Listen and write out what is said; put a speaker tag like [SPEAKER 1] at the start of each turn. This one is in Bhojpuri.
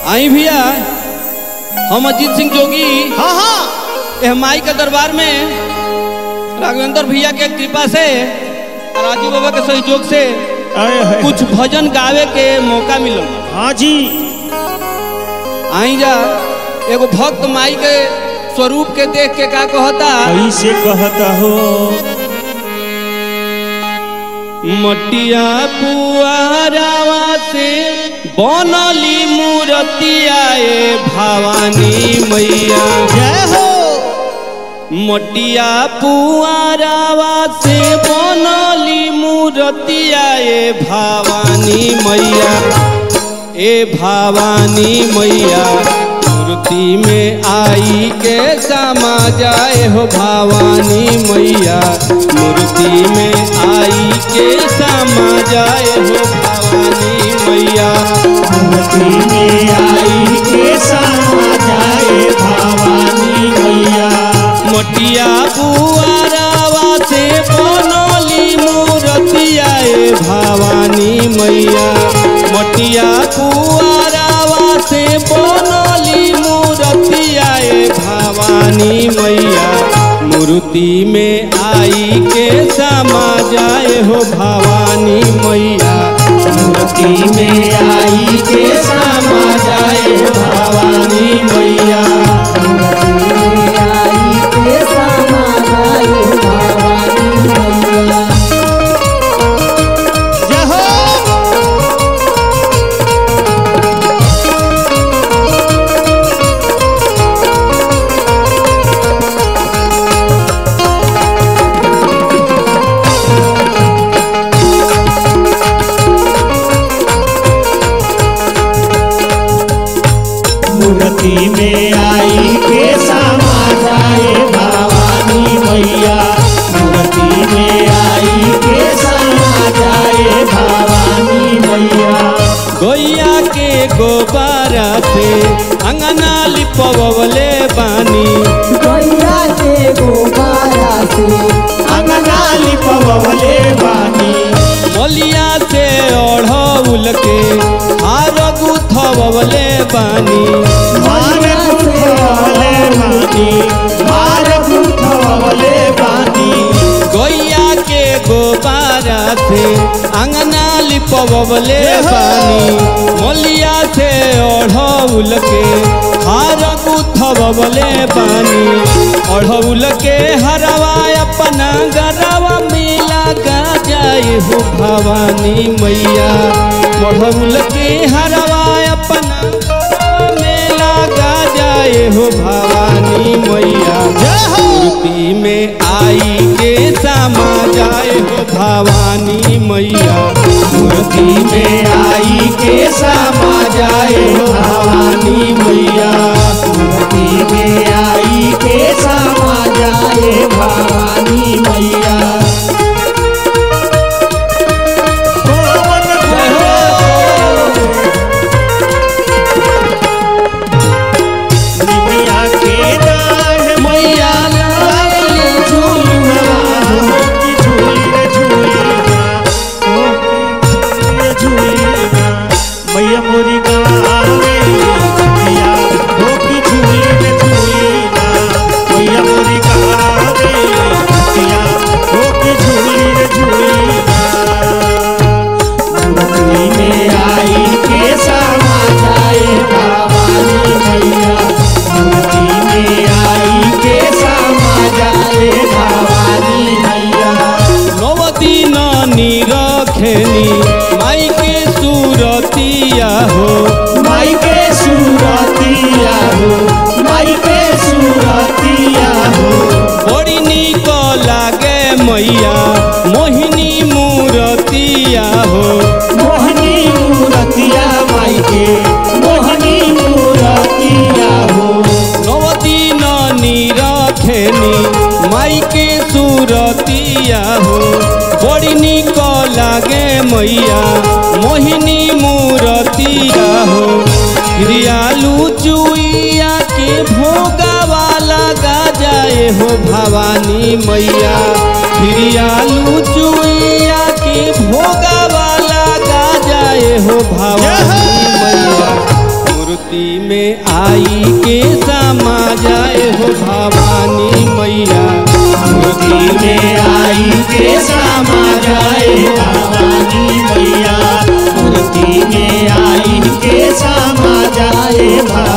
[SPEAKER 1] आई भैया हम अजीत सिंह जोगी
[SPEAKER 2] हाँ हाँ
[SPEAKER 1] यह माई के दरबार में राघवेंद्र भैया के कृपा से राजू बाबा के सहयोग से
[SPEAKER 2] आए हाय।
[SPEAKER 1] कुछ भजन गावे के मौका मिलल
[SPEAKER 2] हाँ जी
[SPEAKER 1] आई जा एगो भक्त माई के स्वरूप के देख के का कहता
[SPEAKER 2] ऐसे कहता हो
[SPEAKER 1] मटिया पुआरावा से बनली मूर्तिया ए भवानी मैया
[SPEAKER 2] जय हो
[SPEAKER 1] मटिया पुआरावा से बनली मूर्तिया ए भवानी मैया ए भवानी मैया मूर्ति में आई के समा जाए हो भवानी मैया मूर्ति में आई के समा जाए हो भवानी मैया
[SPEAKER 2] मूर्ति में आई के समा जाए भवानी मैया
[SPEAKER 1] मटिया बुआरावा से बनली मूर्तिया ए भवानी मैया मटिया बुआरावा से बनली मूर्तिया ए भवानी मैया मूर्ति में आई के समा जाए हो भवानी मैया मूर्ति में आई के समा जाए हो भवानी मैया
[SPEAKER 2] जय हो मूर्ति में आई के समा जाए भवानी मैया मूर्ति में आई के समा जाए भवानी मैया
[SPEAKER 1] गैया के गोबारा से अंगना लिपवले बानी
[SPEAKER 3] गैया के गोबारा से
[SPEAKER 2] अंगना लिपवले बानी
[SPEAKER 1] मलिया से ओढ़ौल के हार गुथवले बानी
[SPEAKER 2] मार पुठवले बानी मार पुठवले बानी
[SPEAKER 1] गैया के गोबारा से अंगना लिपवले बानी मलिया से ओढ़ौल के हार गुथवले बानी ओढ़ौल के हरवा अपना गरवा मिला गा जाए हो भवानी मैया ओढ़ौल के हरवा अपना गरवा में लगा जाए हो भवानी मैया मूर्ति में आई के समा जाए हो भवानी मैया मूर्ति में आई के समा जाए हो भवानी मैया
[SPEAKER 2] मूर्ति में आई के समा जाए भवानी मैया निमिया के दाढ़
[SPEAKER 1] मैया लाली झूलवा
[SPEAKER 2] की झूली रे झूलीना ओ की रे झूलीना मैया मोरी गावे मैया ओ की झूली रे झूलीना मैया मोरी गावे मैया ओ की झूली रे झूलीना मूर्ति में आई के समा जाए भवानी मैया मूर्ति में आई के समा जाए भवानी मैया
[SPEAKER 1] नवदीन निरखेनी माई के सूरतिया हो
[SPEAKER 2] माई के सूरतिया हो माई के सूरतिया हो
[SPEAKER 1] बड़ी निक लागे मैया मोहिनी मूरतिया हो
[SPEAKER 2] मोहनी मूरतिया माई के मोहनी मूरतिया हो
[SPEAKER 1] नवदीन निरखेनी माई के सूरतिया हो बड़ी निक लागे मैया मोहिनी मूरतिया हो रियालू चुइया के भोगा वाला गा जाए हो भवानी मैया रियालू चुइया के भोगा वाला गा जाए हो भवानी मैया मूर्ति मूर्ति में आई के समा जाए हो भवानी मैया
[SPEAKER 2] मूर्ति में आई के समा जाए भवानी मैया मूर्ति में आई के समा जाए भवानी